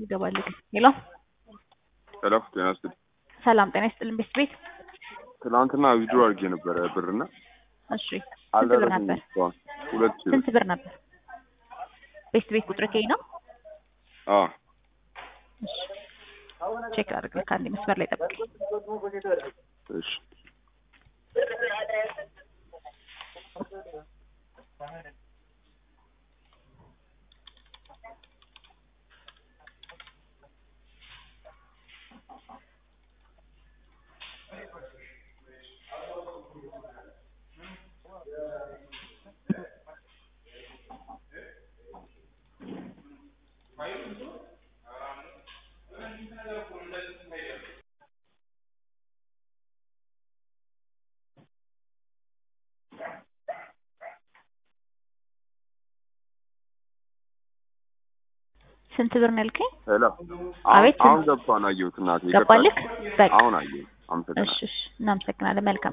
ይገባል ግን ሄሎ ሄሎ ጤና ይስጥልኝ። ሰላም ጤና ይስጥልን ቤት ቤት ትናንትና ዊድሮ አድርጌ ነበረ ብርና እሺ ስንት ብር ነበር? እስካሁን ሁለት ሺህ ስንት ብር ነበር? ቤት ቤት ቁጥር ከይ ነው። አዎ እሺ ቼክ አድርግ። ከአንድ መስመር ላይ ጠብቅ። እሺ ስንት ብር ነው ያልከኝ? ሄሎ አቤት፣ አሁን ስንት? ገብቷን አየሁት እናቴ ገባልክ? በቃ አሁን አየሁት። አመሰግናለሁ። እሺ እሺ፣ እናመሰግናለን። መልካም